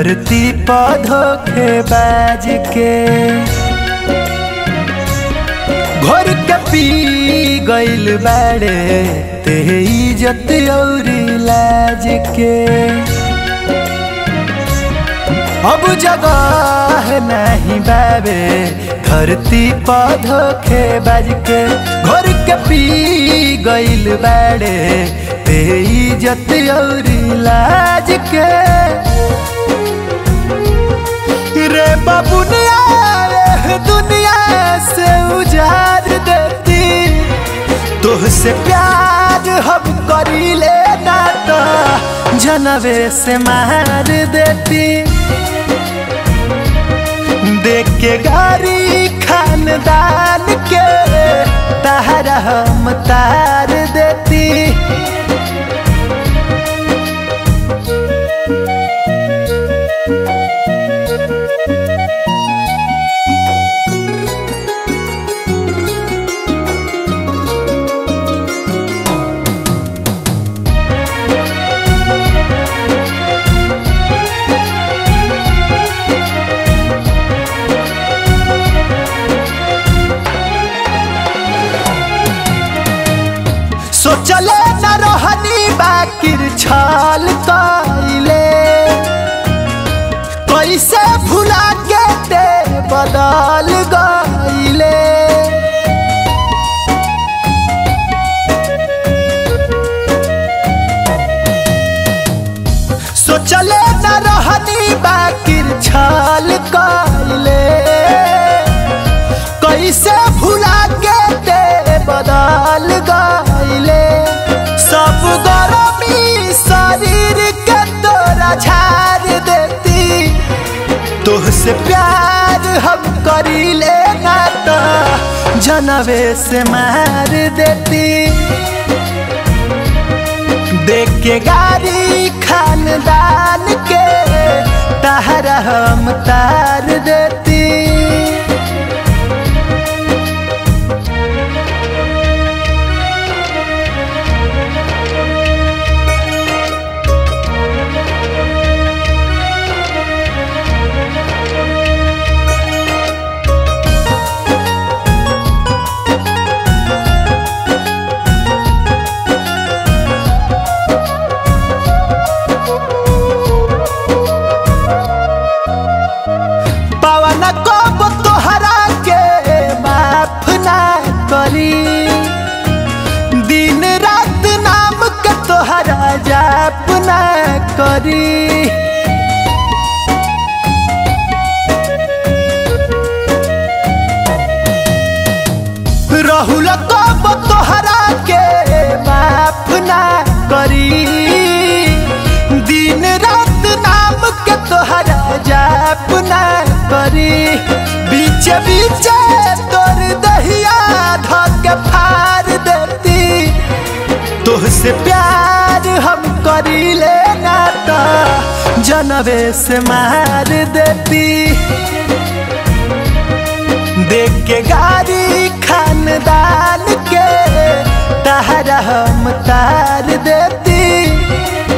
धरती पौधों के बाज के घोर के पी गइल बाड़े ते इज्जत और लाज के अब जगह नहीं बाबे धरती पौधों के बाज के घोर के पी गइल बाड़े ते इज्जत और लाज के रे बाबुनिया रे दुनिया से उजाड़ देती तुहसे प्यार हम करी लेना तो जनवे से मार देती देख के गाड़ी खानदान के तारा हम तार देती सोचले न रहनी बाकिर छाल कइले कैसे भुला के ते बदल गइले सोचले न रहनी बाकिर छाल कइले कैसे भुला के ते बदल गइले सब गरमी शरीर के तोरा झाड़ देती तुहसे प्यार हम करी लेना तो जनवे से मार देती देख के गाड़ी खानदान के तारा हम तार देती पवन कब तोहरा के माफ ना करी दिन रात नाम के तोहरा जाप ना करी राहुल कब तोहरा के माफ ना करी दिन रात नाम के तोहरा जाप ना करी बीच बीच तोर दहिया धक फार देती तुहसे प्यार हम करी लेना तो जनवे से मार देती देख के गाड़ी खानदान के तारा हम तार देती